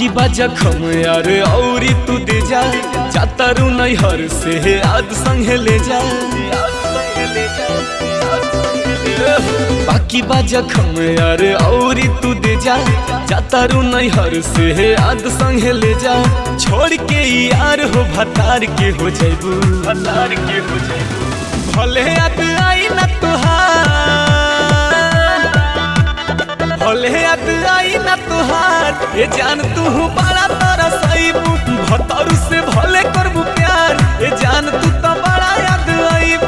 बाकी बा जखम यार औरी तू दे जा जातारू नैहर से आज संगे ले जा बाकी बा जखम यार औरी तू दे जा जातारू नैहर से आज संगे ले जा छोड़ के यार हो भतार के हो जैबू भतार के हो जैबू भले याद आई ना तुहार भले याद आई ना तुहार ये जान तू बड़ा तारा सईबू भतरू से भले करबू प्यार ये जान तू तो बड़ा याद आईबू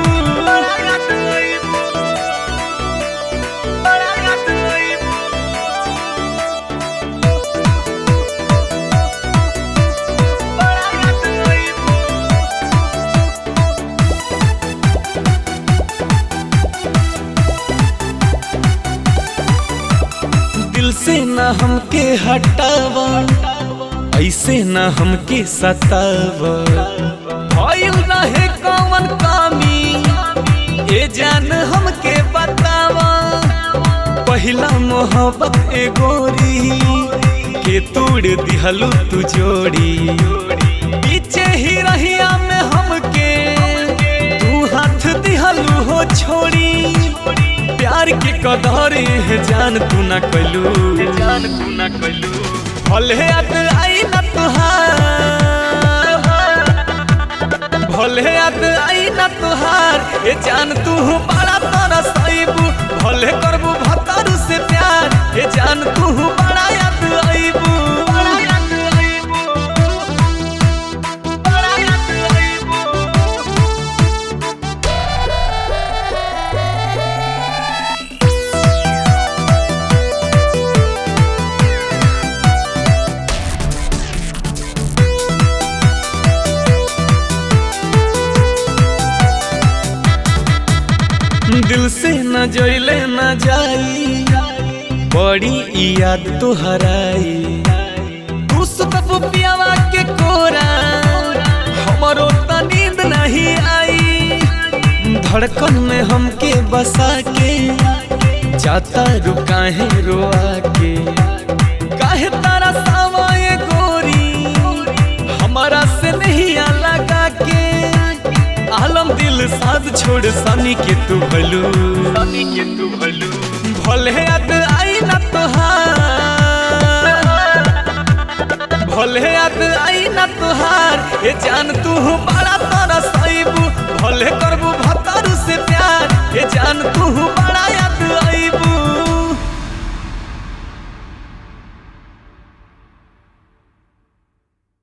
दिल से ना हमके हटावा ऐसे ना हमके सतावा भइल रहे कौन कामी ए जान हमके बतावा पहिला मोहब्बत ए गोरी के तोड़ दिहलू तू जोड़ी पीछे ही रहिया में हमके तू हाथ दिहलू हो छोड़ी प्यार के कदर है जान तू ना कैलू जान तू ना कैलू भले याद आई ना तुहार भले याद आई ना तुहार ये जान तू बड़ा तारा सईबू भले करबू भतारू से प्यार ये जान तू बड़ा याद आईबू बड़ा याद आईबू बड़ा याद आईबू दिल से न जइले न जाई बड़ी ई याद तो हराई तू सुतब पियावा के कोरा हमरो त नींद नहीं आई धड़कन में हमके बसा के जाता रुका है रोआ के काहे तारा सावाए गोरी हमारा से नहीं लगा के आलम दिल साथ छोड़ सनी के तू भलू सनी के तू भलू भले याद आई ना तुहार भले याद आई ना तुहार ये जान